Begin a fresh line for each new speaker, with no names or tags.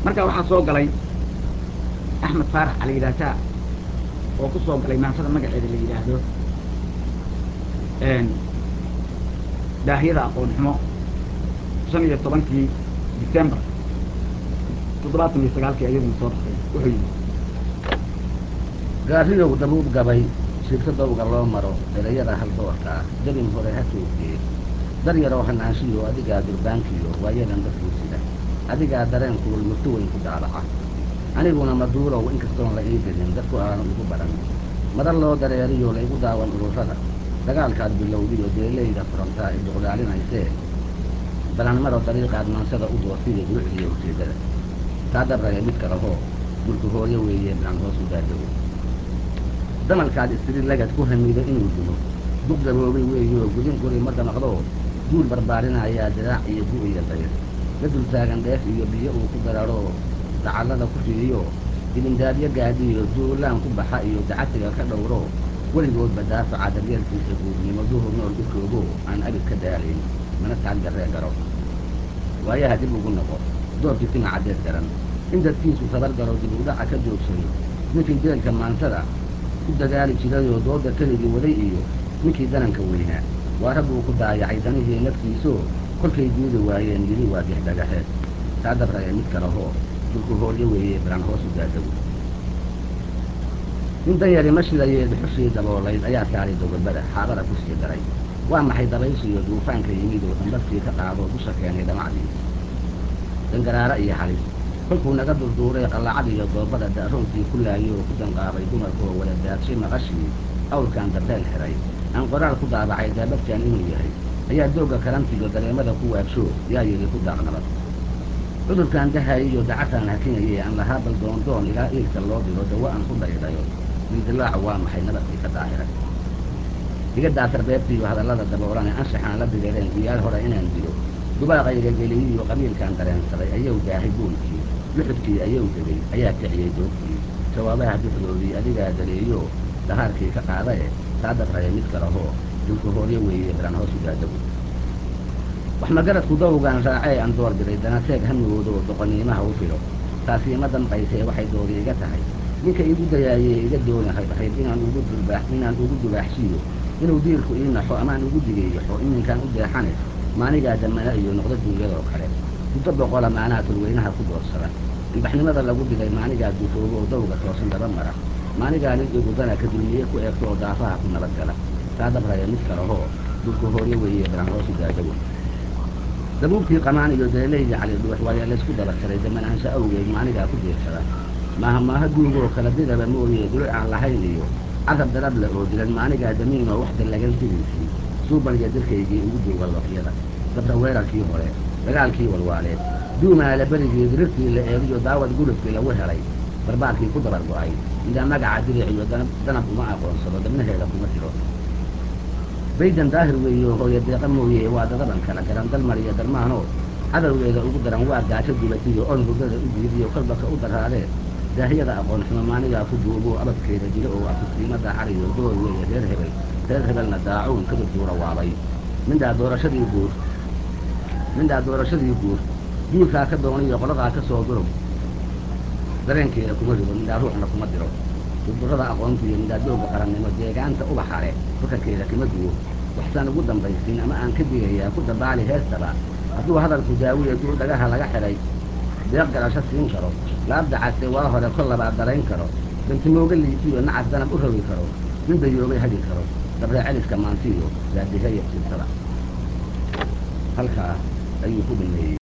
marka waxaa soo galay axmed faarax caliidaataa oo ku soo galay maansada magaceeda la yidhaahdo daahiyada aqoon xumo shan iyo tobankii december toddobaatan iyo sagaalkii ayaduna soo baxday wuxuu yidhi
gaariyow dabuub gabay shibto dawga loo maro erayada hal doorka ah dabin hore ha joogtee dar yaroo hanaanshiyo adigaa durbaankiyo waayadan dadkuu sida adigaa dareen kulul murto weyn ku daabaca aniguna maduurow inkastoon la ii gelin dadku aanu igu baran madar loo dareeriyo laygu daawan ururada dagaalkaad bilowdiyo deelayda furantaa i duqdaalinaysee balanmaro dariiqaad maansada u doortiyo durucdiyo ujeeddada taa dabraya mid kalehoo dulku hooyo weeye bilan hoos u daadago damalkaad istiri lagad ku hamido inuu dumo duq gaboobay weeyoo gudin guri ma damaqdoo duul barbaarinayaa diraac iyo gu iyo dayr la dul taagan dheef iyo biyo uu ku dararoo dacallada ku fiiriyo ibindaabyo gaadhiyo duulaan ku baxa iyo dacasiga ka dhowro weligoodba daafaca daryeelkiisa guudnimo duhur nool u joogo aan abid ka daalayn mana taag darree garo waayaha dib ugu noqo doorkii tima caddeed garan in dadkiisu tabar garo dib udhaca ka joogsado ninkii deelka maansada ku dadaali jirayoo dooda keligii waday iyo ninkii dananka weynaa waa rabbuu ku daayacay danihii naftiisoo kolkay diidi waayeen yidhi waa dixdhagaxeed taa dabraya mid kalehoo dulku hoolyo weeye bilan hoos u daadago nin danyari ma shilayee dhuxushii daboolayd ayaa saaray dogolbada xaabada ku sii daray waa maxay dabayshiyo duufaanka yimid oo dambadkii ka qaadoo dusha keenay dhamacdii dangaraara iyo halis kolkuu naga durduuray qallacad iyo doobada da'roonkii ku laayay oo ku danqaabay dumarkaoo wada daadshay maqashii awrkan dabeel xiray aan qoraal ku daabacay daabadkan inuu yahay ayaa doogga karantiyo dareemada ku waabsho yaa yidhi ku daaqnabad cudurkan dahayiyo dacataan hakinayee aan lahaa bal doondoon ilaa iilka loo diro dawo aan ku dhaydhayo dildilaacu waa maxay nabadkii ka daahiray iga daafar beebtiiyo hadallada daboolane anshaxaan la direereen guyaal hore inaan dilo dubaaqayga geliyiyo qabiilkaan dareensaday ayuu daahay buulkii luxudkii ayuu degay ayaa kiciyey doogtii jawaabaha duxdoodii adigaa daleeyo dahaarkii ka qaadae taa dabraya mid kalehoo dulku hooryo weeye bilan hoos u daadagu wax magaradku dawgaan raacee aan door biday danateeg hamigoodoo doqoniimaha u filo taasii ma dambaysee waxay doodi iga tahay ninka igu dayaayee iga dooni hayd inaan ugu dulbaax inaan ugu dubaaxsiiyo inuu diilku ii naxo amaan ugu digeeyaxo iminkaan u deexane maanigaa damana iyo noqdo duunyadoo kale muddo boqola maanaha tulweynaha ku doorsada ilbaxnimada lagu digay maanigaa dufoobo oo dawga toosan daba mara maanigaa nin igudana ka dulmiye ku eegto oo daafaha ku nabadgala taa dabraya mid kalehoo dulku hooryo weeye bilan hoosu daadago dabuubkii qamaan iyo deelaydii cali dhuux waayaa laysku daba tiray damanaansho awgeed maanigaa ku diirsada maaha maaha duugoo kala didaba mooye duluc aan lahayn iyo cadab darabla oo dilan maanigaa damiinoo wax dallagan sidiisii suuban iyo dilkaygii ugu duuga looxyada dabra weerarkii hore dagaalkii walwaaleed duumaala berigii dirirtii la eegiyo daawad gulubkii lagu helay barbaarkii ku dabar go'ay ilaa magaca diric iyo danab uma aqoonsado dabnaheeda kuma jiro baydan daahir weeyo hooyo deeqa mooye waa dadaban kala garan dalmar iyo dalmaanoo cadowgeeda ugu daran waa gaajo dulatiyo on hurdada u diidiyo kolbaka u daraadee daahiyada aqoon xumo maanigaa ku duubuu abadkeeda dilo oo akustiimo daacariyo door weeye reer hebel reer hebelna daacuun kadib duura waabay mindhaa doorashadii guur mindhaa doorashadii guur duulkaa ka dooniyo qoladaa ka soo durug dareenkeeda kuma rido mindhaa ruuxna kuma diro durdurada aqoonta iyo midhaa dooga qarannimo deegaanta ubaxa leh fakarkeeda kama duwo waxsaan ugu dambaysiin ama aan ka digayaa ku dabaali heestaba hadduu hadalku daawiya duu dhagaha laga xidhay deeq garasho siin karo laabdacase waa hore kol labaad darayn karo bantimooga liitiyo nacas danab u rogi karo nin dayoobay hagi karo dabree celiska maantiyo daadihaya sibtada halkaa ayuu ku dhameeyey